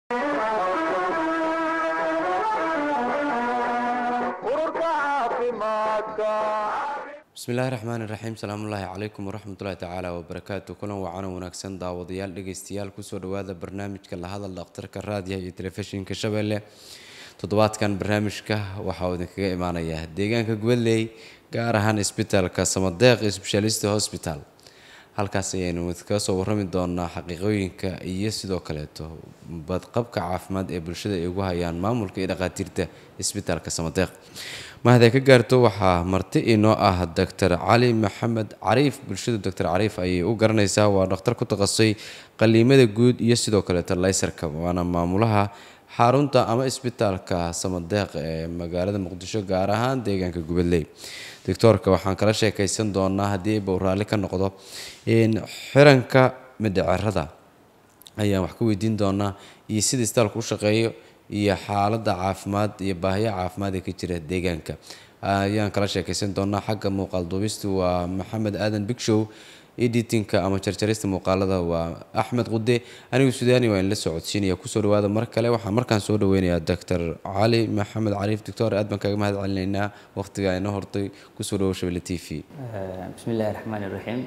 bismillahi raxmaan iraxiim salaamullaahi calaykum waraxmatullahi tacaala wabarakaatu kulan wacaano wanaagsan daawadayaal dhegeystayaal kusoo dhawaada barnaamijka la hadal dhakhtarka raadiyaha iyo telefishinka shabeelle toddobaadkan barnaamijka waxaa uu idinkaga imaanayaa deegaanka gubadley gaar ahaan isbitaalka samadeeq specialist hospital halkaas ayaynu kaga soo warrami doonaa xaqiiqooyinka iyo sidoo kaleeto badqabka caafimaad ee bulshada ay ugu hayaan maamulka iyo dhaqaatiirta isbitaalka samadeeq mahadee ka gaarto waxaa marti inoo ah doctor cali maxamed cariif bulshada doctor cariif ayay u garanaysaa waa dhakhtar ku takhasusay qaliimada guud iyo sidoo kaleeto laysarka waana maamulaha xarunta ama isbitaalka samadeeq ee magaalada muqdisho gaar ahaan deegaanka gubadley doctoorka waxaan kala sheekaysan doonaa haddii bau raalli ka noqdo xiranka midhacerada ayaan wax ka weydiin doonaa iyo sida isbitaalku u shaqeeyo iyo xaaladda caafimaad iyo baahiyaha caafimaad ee ka jira deegaanka ayaan kala sheekaysan doonaa xagga muuqaal duubistu waa maxamed aadan bigshow editinka ama jarjarista muuqaalada waa axmed qude anigu sudaani waa in la socodsiinaya kusoo dhawaada mar kale waxaan markaan soo dhaweynayaa doctor cali maxamed cariif doctor aad baan kaga mahad celinaynaa waqtiga inoo hortay kusoo dhawow shabelle t v bismi illaahi raxmaan iraxiim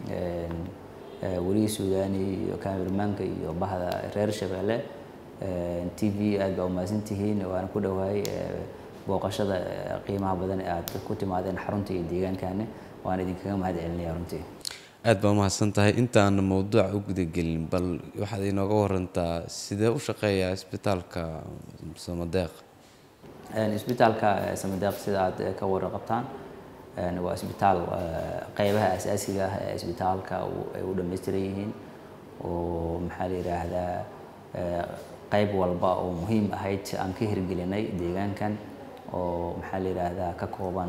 weligii suudaani iyo kaamirmaanka iyo bahda reer shabeelle t v aad baa umahadsantihiin waana ku dhowahay booqashada qiimaha badan ee aad ku timaadeen xarunta iyo deegaankaani waan idinkaga mahad celinaya runtii aad baa umahadsan tahay intaan mowduuca u gudagelin bal waxaad inooga warantaa sidee u shaqeeyaa isbitaalka samadeeq isbitaalka samadeeq sida aad ka waraqabtaan waa isbitaal qeybaha asaasiga ah ee isbitaalka ay u dhammaystiran yihiin oo maxaa la yidhaahdaa qayb walba oo muhiim ahayd aan ka hirgelinay deegaankan oo maxaa la yidhaahdaa ka kooban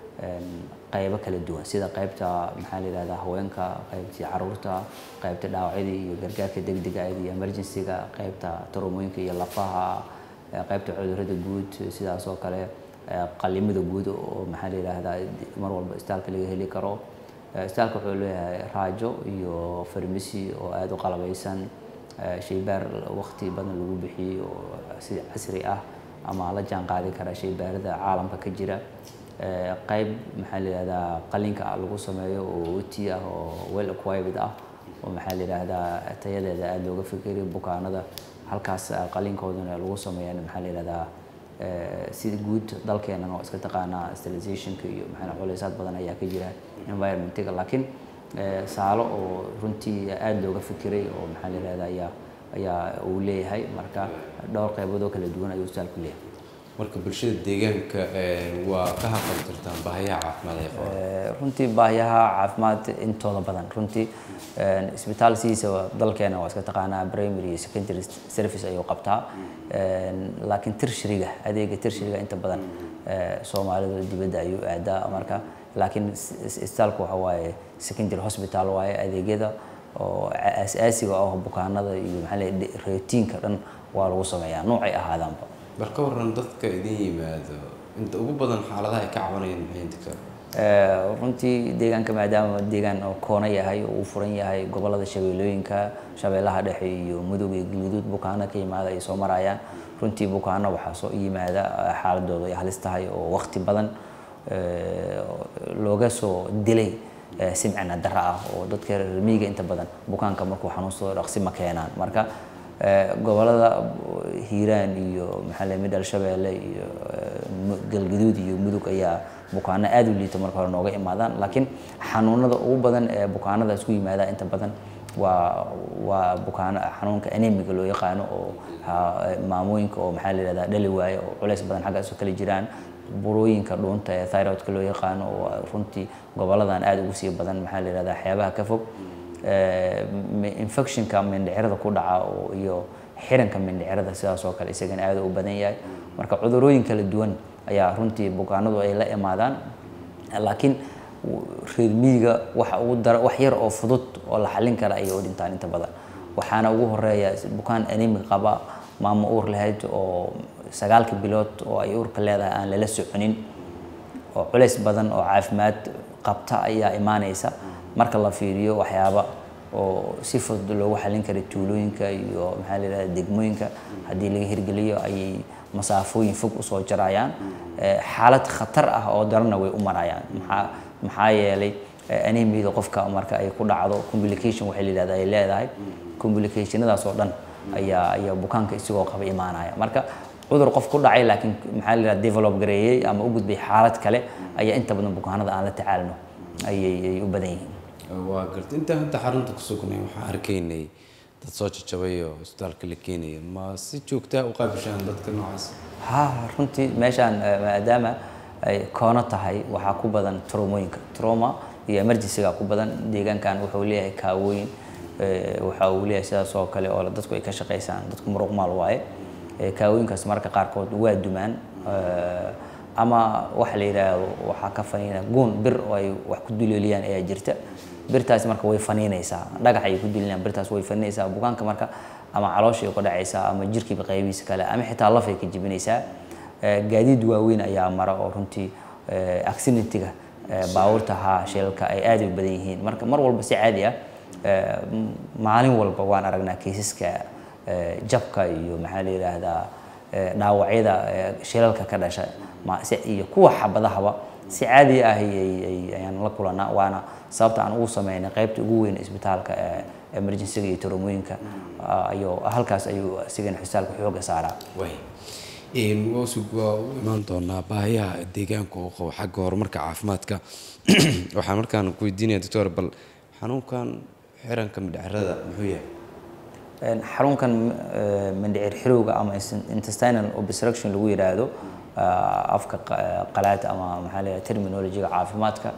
qaybo kala duwan sida qaybta maxaa la yidhahdaa haweenka qaybtii caruurta qaybta dhaawacyadii iyo gargaarka degdega iyo emergency-ga qaybta tarumooyinka iyo lafaha qaybta cudurrada guud sidaas oo kale qalimada guud oo maxaa la yidhaahdaa mar walba isbitaalka laga heli karo isbitaalka wuxuu leeyahay raajo iyo farmasi oo aada u qalabaysan shaybaar waqti badan lagu bixiyey oo si casri ah ama la jaan qaadi kara shaybaarada caalamka ka jira qayb maxaa la yidhahdaa qalinka lagu sameeyo oo oti ah oo well equiped ah oo maxaa la yidhahdaa tayadeeda aada looga fikeriyo bukaanada halkaas qalinkoodana lagu sameeyaan maxaa la yidhahdaa sida guud dalkeenan oo iska taqaanaa sterilizationka iyo maxaa culeysaad badan ayaa ka jira environmentiga laakiin saalo oo runtii aada looga fikiray oo maxaa la yidhahdaa ayaa ayaa uu leeyahay marka dhowr qaybood oo kala duwan ayuu isbitaalku leeyahay marka bulshada deegaanka waa ka haqal jirtaan baahiyaha caafimaad ay qabaan runtii baahiyaha caafimaad intooda badan runtii isbitaal sidiisa dalkeena waa iska taqaanaa primary iyo secondary service ayuu qabtaa laakiin tershariga adeega tershariga inta badan soomaalida dibadda ayuu aadaa marka laakiin isbitaalku waxa waaye secondary hospital waaye adeegyada oo asaasiga ah bukaanada iyo maxaa la routiinka dhan waa lagu sameeyaa noocay ahaadaanba bal ka waran dadka idin yimaado inta ugu badan xaaladaha ay ka cabanayaan maxay doctor runtii deegaanka maadaama deegaan oo koona yahay oo uu furan yahay gobolada shabeellooyinka shabeellaha dhexe iyo mudug iyo galguduud bukaano ka yimaada ay soo marayaan runtii bukaano waxaa soo yimaada xaaladooda ay halis tahay oo waqti badan looga soo dilay simcina dara ah oo dadka reer miyiga inta badan bukaanka markuu xanuunsado dhaqsi ma keenaan marka gobolada hiiraan iyo maxaa la midhal shabeelle iyo galgaduud iyo mudug ayaa bukaano aada u liita marka hore nooga imaadaan laakiin xanuunada ugu badan ee bukaanada isku yimaada inta badan waa waa bukaano xanuunka anemiga loo yaqaano oo maamooyinka oo maxaa la yidhahdaa dhali waaye oo culays badan xaggaas oo kale jiraan burooyinka dhuunta ee thyroidka loo yaqaano oo runtii goboladan aada ugu sii badan maxaa la yidhahdaa waxyaabaha ka fog infectionka mindhicirada ku dhaca oo iyo xiranka mindhicirada sidaas oo kale isagana aada u badan yahay marka cudurooyin kala duwan ayaa runtii bukaanadu ay la imaadaan laakiin reer miyiga waxa ugu dara wax yar oo fudud oo la xallin kara ayay u dhintaan inta badan waxaana ugu horeeya bukaan anemic qaba maamo uur lahayd oo sagaalka bilood oo ay uurka leedahay aan lala soconin oo culays badan oo caafimaad qabta ayaa imaanaysa marka la fiiriyo waxyaaba oo si fudud loogu xallin kara tuulooyinka iyo maxaa la yidhahda degmooyinka haddii laga hirgeliyo ayay masaafooyin fog usoo jarayaan xaalad khatar ah oo daranna way u marayaan maxaa maxaa yeelay anemiyada qofka marka ay ku dhacdo complication waxay la yidhahda ay leedahay complicationadaas oo dhan ayaa ayaa bukaanka isagoo qaba imaanaya marka cudur qof ku dhacay laakiin maxaa la yidhahda develop gareeyey ama u gudbay xaalad kale ayaa inta badan bukaanada aan la tacaalno ayay ay u badan yihiin waa garta intaan hadda xarunta ku sugnay waxaan arkaynay dad soo jajabay oo isbitaalka la keenaya ma si joogtaa u qaabishaan dadka noocaas ha runtii meeshaan maadaama ay koono tahay waxaa ku badan traumooyinka trauma iyo emergencyga ku badan deegaankan wuxuu leeyahay kaawooyin waxa uu leeyahay sidaas oo kale oo dadku ay ka shaqaysaan dadku muruq maal waaye kaawooyinkaas marka qaarkood waa dumaan ama waxa la yidhaahdo waxaa ka faniina guun bir oo ay wax ku duleeliyaan ayaa jirta birtaas marka way faniinaysaa dhagax ay ku dulinayaan birtaas way faniinaysaa bukaanka marka ama calooshay ku dhacaysaa ama jirkiiba qaybihiisa kale ama xitaa lafay ka jibinaysaa gaadiid waaweyn ayaa mara oo runtii accidentiga baabuurta haa shilalka ay aad u badan yihiin marka mar walba si caadi ah maalin walba waan aragnaa kaysaska jabka iyo maxaa la yidhaahdaa dhaawacyada shilalka ka dhasha iyo kuwa xabadahaba si caadi ah ayaan la kulanaa waana sababta aan ugu sameynay qaybta ugu weyn isbitaalka emergencyga iyo taromooyinka ayuu halkaas ayuu isigana xusaalka xooga saaraa waa u imaan doonaa baahiyaha deegaanka oo qabo xagga horumarka caafimaadka waxaan markaan ku weydiinaya doctor bal xanuunkan xiranka midhacerada muxuu yahay xarunkan mindhicir xirowga ama intestinal obstruction lagu yidhaahdo afka qalaad ama maxaa la yidhaha terminologiga caafimaadka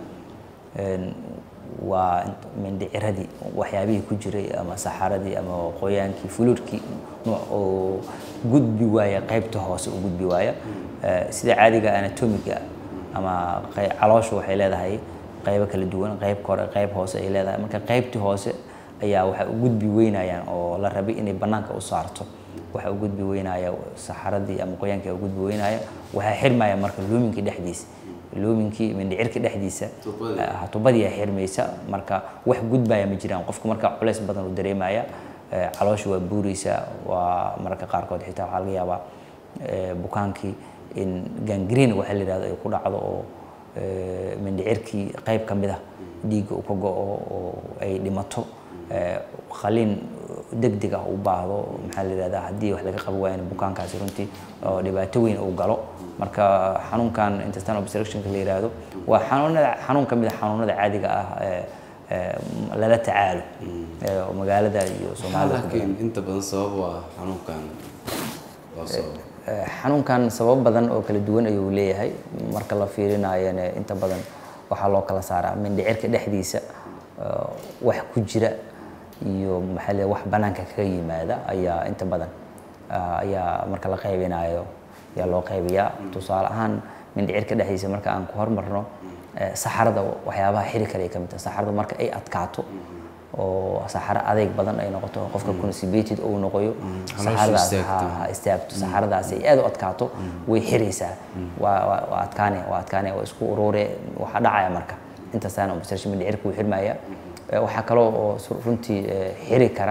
waa mindhiciradii waxyaabihii ku jiray ama saxaradii ama qoyaankii fuluudkii oo gudbi waaya qaybta hoose u gudbi waaya sida caadiga anatomiga ama caloosha waxay leedahay qaybo kala duwan qayb kore qayb hoose ay leedahay marka qaybtii hoose ayaa waxay u gudbi weynayaan oo la rabay inay bannaanka u saarto waxa u gudbi weynaya saxaradii ama qoyaankii u gudbi weynaya waxaa xirmaya marka luuminkii dhexdiisa luuminkii mindhicirka dhexdiisa tubadiyaa xirmaysa marka wax gudbaya ma jiraan qofka marka culays badan uu dareemaya caloosha waa buuraysa waa mararka qaarkood xitaa waxaa laga yaabaa bukaankii in gangreen waxa la yidhahdo ay ku dhacdo oo mindhicirkii qayb ka mid ah dhiigga uu ka go-o oo ay dhimato qaliin degdeg ah u baahdo maxaa la yidhahdaa haddii wax laga qabi waayana bukaankaasi runtii oo dhibaato weyn uu galo marka xanuunkan intestinal obstructionka la yidhaahdo waa xanuunada xanuun ka mid a xanuunada caadiga ah lala tacaalo magaalada iyo soomaalida laakiin inta badan sabab waa xanuunkan loo sababo xanuunkan sabab badan oo kala duwan ayuu leeyahay marka la fiirinayana inta badan waxaa loo kala saaraa mindhicirka dhexdiisa wax ku jira iyo maxaa le wax banaanka kaga yimaada ayaa inta badan ayaa marka la qaybinayo ayaa loo qaybiyaa tusaale ahaan mindhicirka dhexdiisa marka aan ku hormarno saxarada waxyaabaha xiri kale ay ka mid tahay saxarada marka ay adkaato oo saxaro adeyg badan ay noqoto qofka constipated uu noqoyo saxaradaas ha istaagto saxaradaas ay aad u adkaato way xiraysaa waa waa adkaane waa adkaane waa isku urure waxaa dhacaya marka intaasaan obstruction mindhicirka wuu xirmaya waxaa kaloo oo runtii xiri kara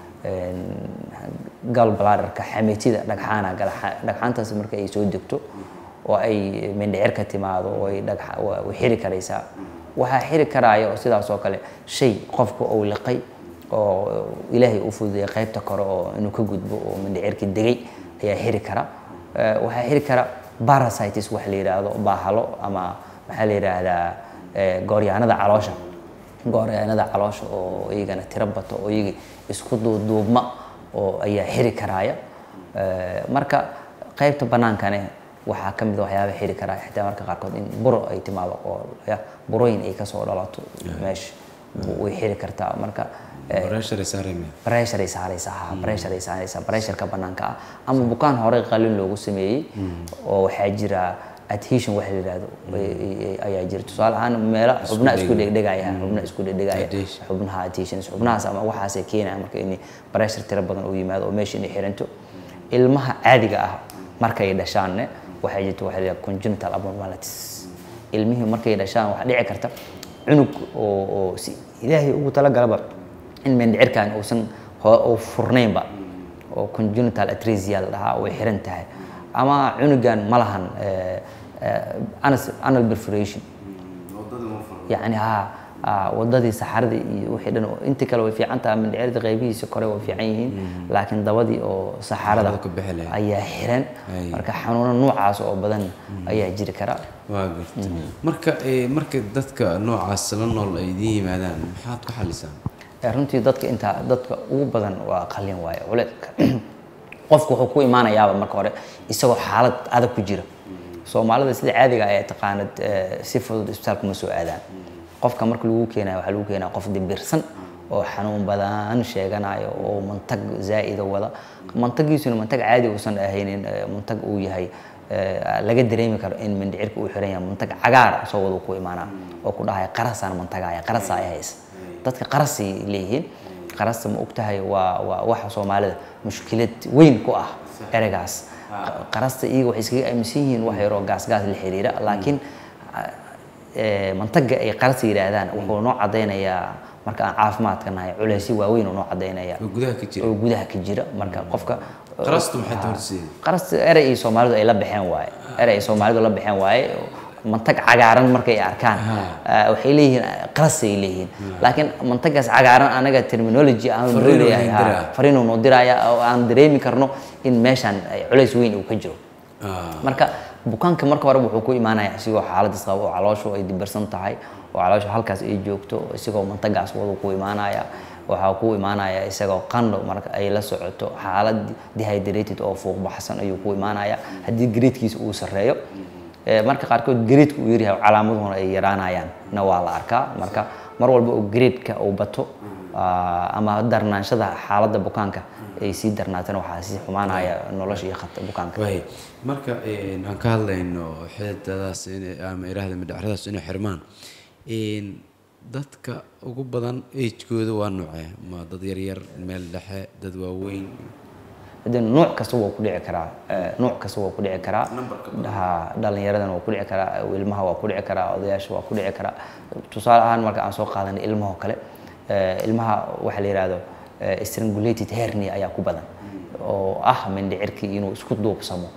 gal bladderka xameetida dhagxaana dhagxaantaas marka ay soo degto oo ay mindhicirka timaado oo ay dhagxa way xiri karaysaa waxaa xiri karaya oo sidaas oo kale shay qofka uu liqay oo ilaahay u fududeeyay qaybta kore oo inuu ka gudbo oo mindhicirka degay ayaa xiri kara waxaa xiri kara parasitis wax la yidhaahdo baahalo ama maxaa la yidhaahdaa gooryaanada caloosha gooryaanada caloosha oo iyagana tiro bato oo iyaga isku duuduubma oo ayaa xiri karaya marka qaybta bannaankane waxaa ka mid a waxyaaba xiri karaa xitaa marka qaarkood in buro ay timaado oo burooyin ay kasoo dhalato meesha way xiri kartaa marka pressure saarayma pressure ay saaraysaa ha pressure ay saaraysaa pressureka bannaanka ah ama bukaan hore qalin loogu sameeyey oo waxaa jira adhesion waxa la yidhahdo ayaa jira tusaale ahaan meelo xubna isku dhegdhegaya xubna isku dhegdhegaya xubnaha adhesions xubnahaas ama waxaasay keenaya marka in pressure tiro badan uu yimaado oo meesha inay xiranto ilmaha caadiga ah markay dhashaanne waxaa jirta waxa la yidhaha congenital abnormalities ilmihii markay dhashaan waxaa dhici karta cunug oo oo si ilaahay ugu talagalaba in mindhicirkan uusan ho- uu furnaynba oo congenital atresia la dhahaa way xiran tahay ama cunugan ma lahan eh, eh, anus- anal perforation yacni ha ah, wadadii saxaradii iyo wixii dhan oo- inta kale way fiican tahay mindhicirda qaybihiisa kore way fiican yihiin laakiin dabadii oo saxarada Saxarada ka bixi lahayd. ayaa xiran Ay. marka xanuuno noocaas oo badan ayaa jiri kara waa garta marka eh, marka dadka noocaas la nool ay idiin yimaadaan maxaad ku xalisaan Eh, runtii dadka inta dadka ugu badan waa qalin waaye culeedka qofku wuxuu ku imaanayaaba marka hore isagoo xaalad adag ku jira soomaalida sida caadiga ah ee taqaanad eh, si fudud isbitaalka ma soo aadaan qofka marka lagu keenayo waxaa lagu keenaya qof dibirsan oo xanuun badan sheeganayo oo mantag zaa'ida wada mantagiisuna mantag caadi uusan ahaynin eh, mantag uu yahay eh, laga dareemi karo in mindhicirka uu xiran yahay mantag cagaar soo wada ku imaanaa oo ku dhahaya qarasaan mantagaya qarasa ay haysa dadka qarasay leeyihiin qarasta ma ogtahay waa waa waxa soomaalida mushkilad weyn ku ah ereygaas qarasta iyaga waxay iskaga aaminsan yihiin wax yaroo gaasgaas la xiriira laakiin eh, mantaga ay qarasta yidhaahdaan wuxuu noo cadaynayaa marka aan caafimaadka nahay culeysyo waaweyn uu noo cadaynaya oo gudaha ka jira oo gudaha ka jira marka qofka qarastu maxay tahay horseeda qarasta erey iyo soomaalidu ay la baxeen waaye erey ay soomaalidu la baxeen waaye mantag cagaaran markay arkaan ah, waxay leeyihiin qarasay leeyihiin laakiin mantagaas cagaaran anaga terminology aan noo Fariin uu leeyahay idin ha, diraa. fariin uu noo diraya oo aan dareemi karno in meeshan ay culays weyn uu ka jiro Ah, marka bukaanka marka hore wuxuu ku imaanaya isigoo xaaladiis qaba oo calooshu ay dibirsan tahay oo calooshu halkaas ay joogto isigoo mantagaas wadu ku imaanaya waxaa ku imaanaya isagoo qandho marka ay la socoto xaalad dehydrated oo fuuq baxsan ayuu ku imaanaya haddii gareedkiisa uu sarreeyo Eh, marka qaarkood gareedka uu yaryahay calaamaduna ay yaraanayaan na waa la arkaa marka mar walba oo gareedka uu bato ah, ama darnaanshada xaaladda bukaanka ay sii darnaatana waxaa sii xumaanaya nolosha iyo khata bukaanka waay marka eh, aan ka hadlayno xididadaas inay ama iraahda midhacradaas inay xirmaan een, dadka ugu badan agekooda waa noocee ma dad yaryar meel dhexe dad waaweyn haddii nuuc kasta waa ku dhici karaa eh, nuuc kasta waa ku dhici karaa ha dhallinyaradana waa ku dhici karaa ilmaha waa ku dhici karaa odayaasha waa ku dhici karaa tusaale ahaan marka aan soo qaadanay ilmahoo kale eh, ilmaha waxaa la yidhaahdo eh, strangulated hernia ayaa ku badan oo ah mindhicirkii inuu isku duubsamo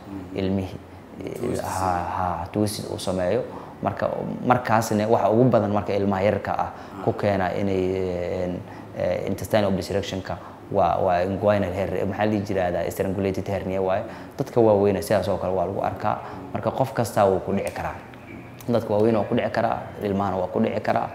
ilmihii ha ha twisid uu sameeyo marka markaasna waxa ugu badan marka ilmaha yararka ah ku keena inay eh, eh, intestinal obstructionka waa waa inguinal hernia maxaa la dhihi jirahdaa strangulated hernia waaye dadka waaweyna sidaas oo kale waa lagu arkaa marka qof kastaa wuu ku dhici karaa dadka waaweyn waa ku dhici karaa ilmahana waa ku dhici karaa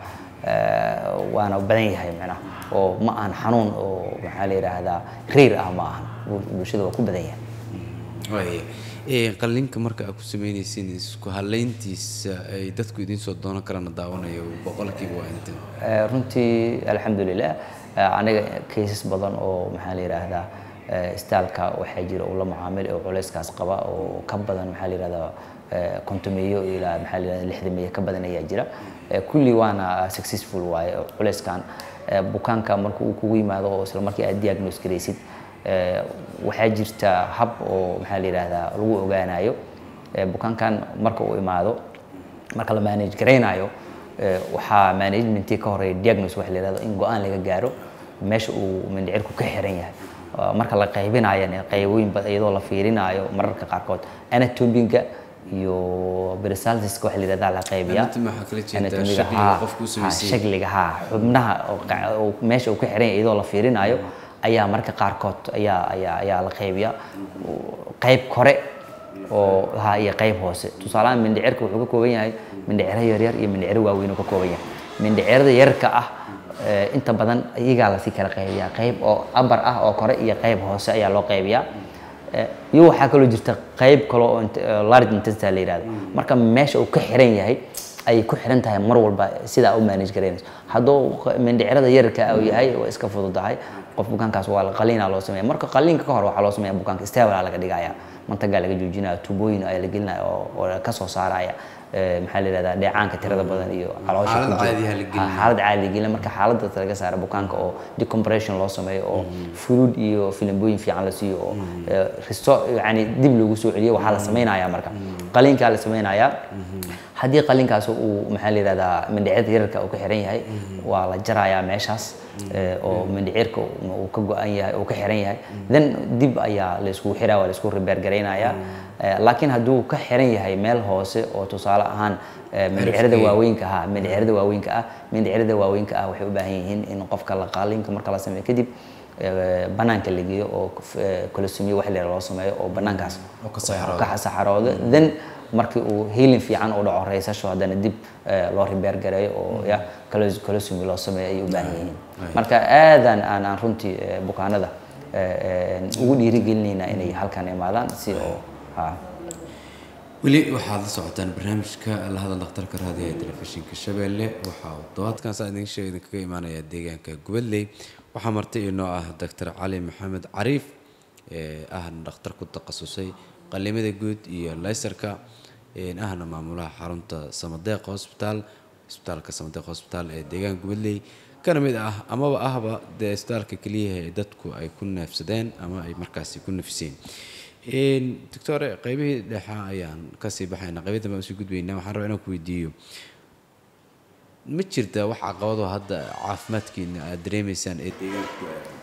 eh, waana badan yahay macnaha oo ma ahan xanuun oo maxaa la yidhaahdaa reer ah ma ahan bul- bulshada waa ku badan yahay waay Eh, qalliinka marka aad ku sameynaysiin isku halayntiisa ay dadku idiin soo doonan karana daawanayo boqolkiiba waa inta Eh, runtii alxamdulilah eh, aniga cases badan oo maxaa la yidhaahdaa eh, istaalka waxaa jira uu la macaamil oo culeyskaas qaba oo ka badan maxaa la yidhahdaa eh, kontomeeyo ilaa maxaa la yidhahdaa lixdameeyo ka badan ayaa jira Eh, kulli waana successful waaye oo culeyskan eh, bukaanka marka uu kugu yimaado oo isla markii aad diagnose garaysid eh, waxaa jirta hab oo maxaa la yidhaahdaa lagu ogaanayo Eh, bukaankan marka uu imaado marka la manage garaynayo eh, waxaa managementii ka horeeya diagnose waxa la yidhahdo in go-aan laga gaaro meesha uu mindhicirku ka xiran yahay Ah, marka la qaybinayana qaybooyin bad iyadoo la fiirinayo mararka qaarkood anatomiga iyo brisaltiska waxa la yidhahdaa la qaybiyaa Anatomy waxaa kala jeedaa Anatomiga, shakliga haa, qofku u haa, samaysan yahay. shakliga haa xubnaha oo qa- oo meesha uu ka xiran yahay iyadoo la fiirinayo ayaa marka qaarkood ayaa ayaa ayaa la qaybiyaa qayb kore oo ha iyo qayb hoose tusaalahaan mindhicirka wuxuu ka kooban yahay mindhiciro yaryar iyo mindhiciro waaweyn uu ka kooban yahay mindhicirada yarka ah eh, inta badan iyagaa lasii kala qaybiyaa qayb oo abar ah oo kore iyo qayb hoose ayaa loo qaybiyaa Eh, iyo waxaa kaloo jirta qayb kale oo int- eh, large intestine la yidhahdo marka meesha uu ka xiran yahay ayay ku xiran tahay mar walba sidaa u manage garaynayso hadduu q- mindhicirada yararka uu yahay waa iska fududahay qof bukaankaas waa la qaliina loo sameeya marka qaliinka ka hor waxaa loo sameeya bukaanka stable laga dhigaya mantagaa laga joojinaya tubooyin ayaa la gelinaya oo oo ka soo saaraya eh, maxaa la yidhahdaa dheecaanka tirada badan iyo caloosha Xaalad ku jira. caadi ah la gelinaya. Ha, xaalad caadi gelin marka xaaladda laga saaro bukaanka oo decompression loo sameeyo oo fluid iyo filimbooyin fiican la siiyo oo eh, risto yani dib loogu soo celiyo waxaa la samaynayaa marka qaliinkaa la samaynayaa haddii qalinkaas uu maxaa la yihahdaa mindhicirka yararka uu ka xiran yahay waa la jarayaa meeshaas eh, oo mindhicirka uu ka go-an yahay uu ka xiran yahay then dib ayaa la iskugu xiraa waa la isku rebeergaraynayaa Eh, laakiin hadduu ka xiran yahay meel hoose oo tusaale ahaan eh, mindhicirada Cirifkii. waaweynka ha mindhicirada waaweynka ah mindhicirada waaweynka ah waxay u baahan yihiin in qofka la qalinka marka la sameeyo kadib eh, banaanka la geeyo oo colostomy wax la loo sameeyo oo banaankaas Oo ka saxaroodo. ka saxaroodo then markii uu healing fiican u dhaco reysasho haddana dib eh, loo repair gareeyo oo ya colos- colostomy loo sameeyo ayay u baahan yihiin Right. marka aadan aan aan runtii eh, bukaanada eh, eh, ugu dhiirigelinayna inay halkan imaadaan si oo ha weli waxaad la socotaan barnaamijka la hadal dhakhtarka raadiga ee telefishinka shabeelle waxaa uu todobaadkan saa idin sheega idinkaga imaanaya deegaanka gubadley waxaa marti inoo ah doctor cali maxamed cariif ee ahna dhakhtar ku takhasusay qalimada guud iyo laysarka een ahna maamulaha xarunta samadeeq hosbitaal isbitaalka samadeeq hosbitaal ee deegaanka gubadley kana mid ah amaba ahba dee isbitaalka keliyaha ee dadku ay ku neefsadeen ama ay markaasi ku nafiseen Een, doctore qaybihii dhexa ayaan kasii baxayna qaybo dambe aan usii gudbaynaa waxaan rabaa inaan ku weydiiyo ma jirta wax caqabado hadda caafimaadkiina aad dareemaysaan ee deegaanka ku aadan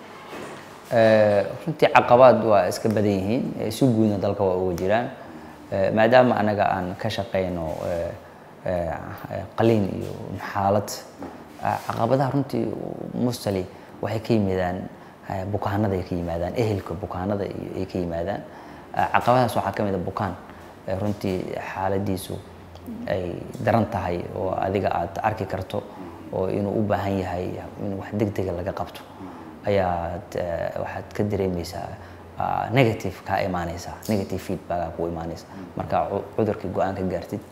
Eh, runtii caqabaad waa iska badan yihiin eh, si guudna dalka waa uga jiraan Eh, maadaama anaga aan ka shaqayno eh, eh, eh, qaliin iyo xaalad ah, caqabadaha runtii mustali waxay ka yimaadaan eh, bukaanada ay ka yimaadaan ehelka bukaanada iyo ay ka yimaadaan Eh, caqabadahaas waxaa ka mid a bukaan eh, runtii xaaladiisu ay daran tahay oo adiga aad arki karto oo inuu u baahan yahay in wax degdega laga qabto ayaad eh, waxaad ka dareemaysaa ah, negative kaa imaanaysa negative feedback ku imaanaysa marka cu- cudurkii go-aan ka gaartid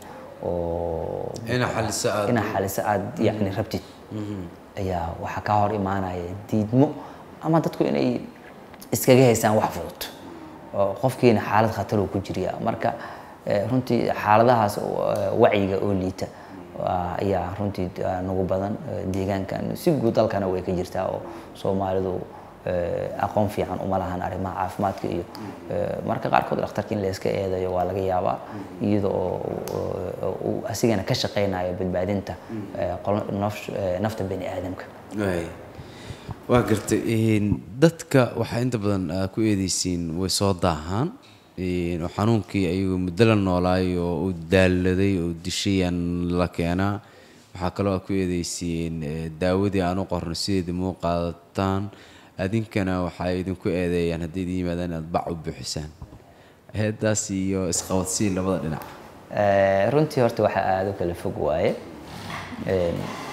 oo Inaa xaliso aad- inaa xaliso aad yacni rabtid ayaa waxaa kaa hor imaanaya diidmo ama dadku inay iskaga haystaan wax fudud oo qofkiina xaalad khatar uu ku jiriya marka eh, runtii xaaladahaas oo, eh, wacyiga oo liita waa- ayaa runtii ah, nagu badan eh, deegaankan si guud dalkana way ka jirtaa oo soomaalidu eh, aqoon fiican uma lahan arrimaha caafimaadka iyo eh, marka qaarkood dhakhtarka in la iska eedayo waa laga yaabaa iyada oo oo uu asigana ka shaqaynayo badbaadinta eh, qolo- naf- eh, nafta bani aadamka Waay. waa gartay een, dadka waxaa inta badan aa ku eedeysiin way soo daahaan een, oo xanuunkii ayagoo muddo la noolaay oo uu daaladay oo dishayaan la keenaa waxaa kaloo aa ku eedeysiin eh, daawadii aan u qorno sideedii muu qaadataan adinkana waxay idinku eedeeyaan haddii idin yimaadaan inaad bac u buuxisaan heedaas iyo isqabadsiin labada dhinac Eh, runtii horta waxaa aada u kala fog waaye Een,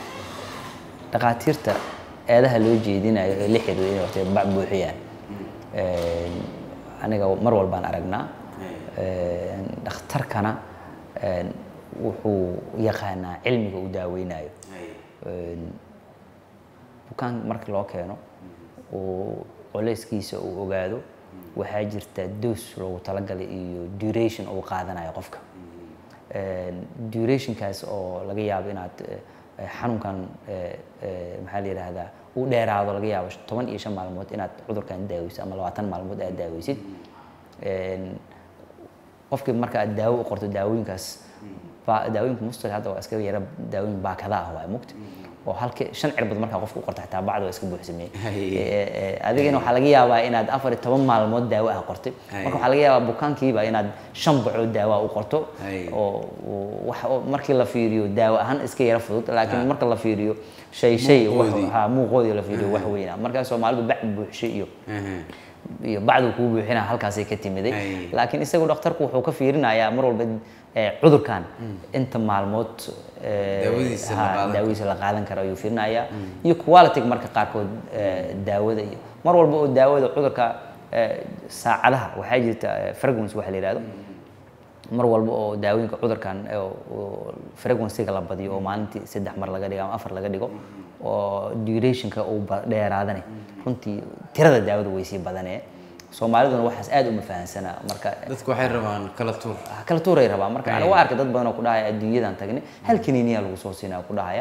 dhakhaatiirta eedaha loo jeedinayo ee la xiriira inay horta bac buuxiyaan Een, aniga mar walbaan aragnaa Een, dhakhtarkana een, wuxuu yaqaanaa cilmiga uu daaweynayo Een, bukaan markii loo keeno uu culeyskiisa uu ogaado waxaa jirta doos loogu talagalay iyo duration uu qaadanayo qofka Een, durationkaas oo laga yaabo inaad eh, eh, xanuunkan eh, eh, maxaa la yidhaahdaa uu dheeraado laga yaabo toban iyo shan maalmood inaad cudurkan daaweysid ama labaatan maalmood aad daaweysid Een, qofkii marka aad daawo u qorto daawooyinkaas ba- daawooyinka mustal hadda waa iska yara daawooyin baakada ah waa mugta oo halkii shan cirbad markaa qofka u qorto xitaa bacda waa iska buuxsamey Hay. adigana waxaa laga yaabaa inaad afar iyo toban maalmood daawo ah qortay Hay. marka waxaa laga yaabaa bukaankiiba inaad shan bacood daawo ah u qorto Hay. oo oo wax oo markii la fiiriyo daawo ahaan iska yara fudud laakiin marka la fiiriyo shay shay wax- Muuqoodii. ha muuqoodii la fiiriyo wax weyna markaa soomaalidu bac buuxshay iyo Aha. iyo bacdu kuu buuxina halkaasay ka timiday Ay. laakiin isagu dhakhtarku wuxuu ka fiirinayaa mar walba eh, cudurkan inta maalmood eh, Daawadiisa la ha, qaadan daawadiisa la qaadan karo ayuu fiirinayaa iyo quality marka qaarkood eh, daawada iyo mar walba oo daawada cudurka eh, saacadaha waxaa jirta eh, frequency waxa la yidhahdo mar walba oo daawooyinka cudurkan eh, oo frequency-ga la badiyo oo maalintii saddex mar laga dhigo ama afar laga dhigo oo durationka uu ba- dheeraadane runtii tirada daawada way sii badanee soomaaliduna waxaas aad uma fahansana marka dadku waxay rabaan kala tuur kala tuuray rabaa marka aniga waa arkay dad badan oo ku dhahaya adduunyadan tagnay hal kaniiniyaa lagu soo siinaa ku dhahaya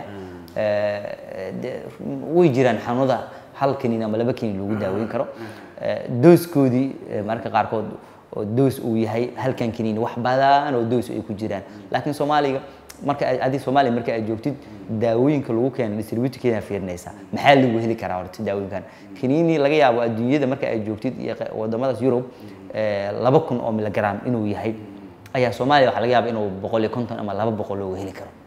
Eh, de- way jiraan xanuunada hal kaniin ama laba kaniin lagu daaweyn karo Eh, dooskoodii eh, mararka qaarkood oo doos uu yahay halkan kaniin wax badan oo doos ay ku jiraan laakiin soomaaliga marka aad- adiga soomaaliya marka aad joogtid daawooyinka lagu keena distributorkeeda fiirinaysaa maxaa lagu heli karaa horta daawooyinkan kaniini laga yaabo adduunyada marka aad joogtid iyo qa- wadamadaas yurub eh, laba kun oo miligram inuu yahay ayaa soomaaliya waxaa laga yaaba inuu boqol iyo konton ama laba boqol looga heli karo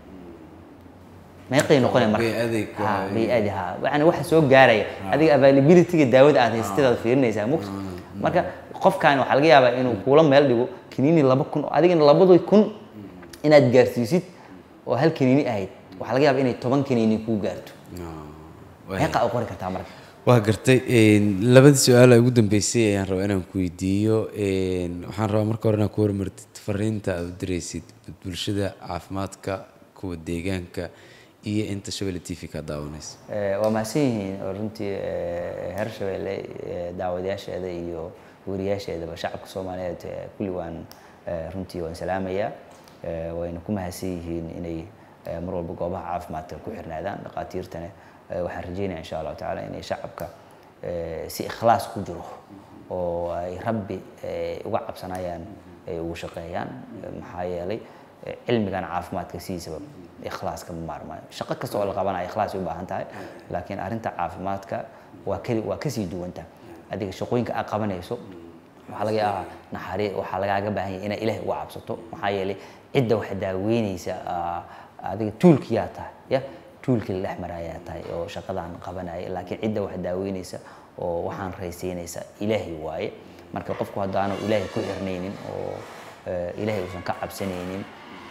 meeqay noqonaya marka Bay-adig Ha, waa- bay-adi ha yani waxa soo gaaraya adiga availability-ga daawada aad haysteed aad fiirinaysaa mugta marka qofkan waxaa laga yaabaa inuu kuula meel dhigo kaniini laba kun oo adigana labadii kun inaad gaarsiisid oo hal kaniini ahayd waxaa laga yaabaa inay toban kaniini kuu gaarto meeqa u qori kartaa marka waa gartay een, labadii su-aal ee ugu dambeysay ayaan rabaa inaan ku weydiiyo een, waxaan rabaa marka hore inaad ku hormartid fariinta aad u diraysid bulshada caafimaadka kuwa deegaanka iyo inta shabelle t v ka daawanaysa Eh, waa mahadsan yihiin oo runtii eh, heer shabeelle eh, daawadayaasheeda iyo wariyaasheedaba shacabka soomaaliyeed eh, kulli waan eh, runtii waan salaamayaa Eh, wayna ku mahadsan yihiin inay eh, mar walba goobaha caafimaadka ku xirnaadaan dhaqaatiirtana eh, waxaan rajeynaya insha allahu tacaala inay shacabka eh, si ikhlaas ku jiro oo ay rabbi eh, uga cabsanayaan ay ugu shaqeeyaan Eh, maxaa yeelay eh, cilmigan caafimaadka sidiisaba ikhlaas kama maarmaayo shaqo kasta oo la qabanayo ikhlaas ay u baahan tahay laakiin arrinta caafimaadka waa keli waa kasii duwanta adiga shaqooyinka aad qabanayso waxaa laga yaabaa naxari waxaa lagaaga baahan yahay inaad ilaahay uga cabsato maxaa yeelay cidda wax daaweynaysa aa, adiga tuulkiyaa tahay ya tuulkii la dhex marayaa tahay oo shaqadan qabanaya laakiin cidda wax daaweynaysa oo waxaan raysiinaysa ilaahay waaye marka qofku haddaanu ilaahay ku xirnaynin oo eh, ilaahay uusan ka cabsanaynin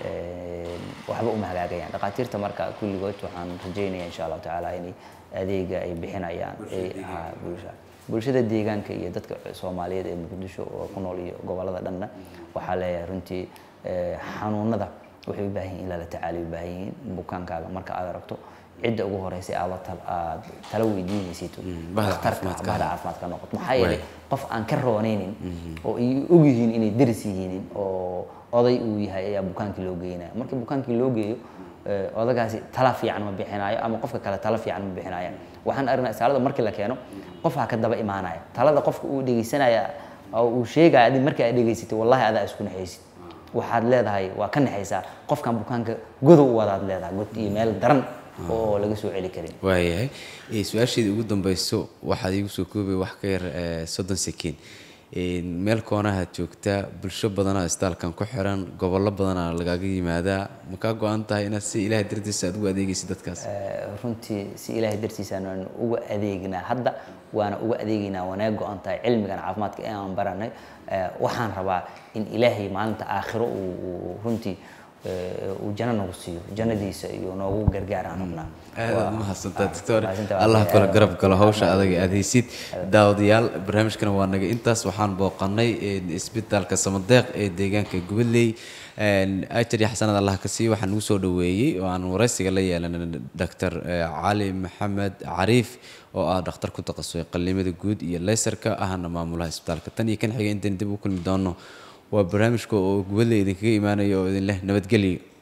eh, waxba uma hagaagayaan dhaqaatiirta marka kulligood waxaan rajeynaya insha allahu tacaala inay adeega ay bixinayaan ay haa, bulsha bulshada deegaanka iyo dadka soomaaliyeed ee muqdisho oo ku nool iyo gobolada dhanna waxaa leeyahay runtii eh, xanuunada waxay u baahan yihiin in lala tacaaliyo u baahan yihiin bukaankaaga marka aad aragto cidda ugu horeysa aad la tal- aad tala weydiinaysid bahda dhakhtarka caafimaadka. bahda caafimaadka noqoto maxaa yeelay qof aan ka roonaynin oo ay og yihiin inay deris yihiin oo oday uu yahay ayaa bukaankii loo geynaya markii bukaankii loo geeyo eh, odagaasi tala fiican ma bixinayo ama qofka kale tala fiican ma bixinayo waxaan aragnaa isaalada markii la keeno qofaa ka daba imaanaya talada qofka uu dhegeysanaya oo uu sheegaya adi markii aad dhegeysatay wallahi adaa isku naxaysid waxaad leedahay waa ka naxaysaa qofkan bukaanka godow u wadaad leedahay god iyo meel daran oo laga soo celi karin waayahay Eh, su-aasheedii ugu dambeyso waxaad iigu soo koobay wax ka yar eh, soddon sekiin meel koonahaad joogtaa bulsho badanaa isbitaalkan ku xiran gobollo badanaa lagaaga yimaadaa ma kaa go-an tahay inaad si ilaahay dartiisa aad ugu adeegaysid dadkaas Eh, runtii si ilaahay dartiisaan waan uga adeegnaa hadda waana uga adeegaynaa wanaag go-an tahay cilmigan caafimaadka ee aan baranay Eh, waxaan rabaa in ilaahay maalinta aakhiro uu uu runtii eh, uu janno nagu siiyo jannadiisa iyo noogu gargaaraan rabnaa aad Waa- mahadsantaa ah, doctor mahadsantahay. allah Aad- kula aad- garab galo hawsha adag aad haysid daawadayaal barnaamijkana waa naga intaas waxaan booqanay eh, isbitaalka samadeeq ee deegaanka gubadley ajar iyo xasanad allah ka siiyo waxaan ugu soo dhaweeyey oo aan waraysiga la yeelanay doctor cali maxamed cariif oo ah dhakhtar ku takhasusay qallimada guud iyo leysarka ahna maamulaha isbitaalka tan iyo kan xiga intaan dib u kulmi doono waa barnaamijka oo gubadley idinkaga imaanayo oo idin leh nabadgelyo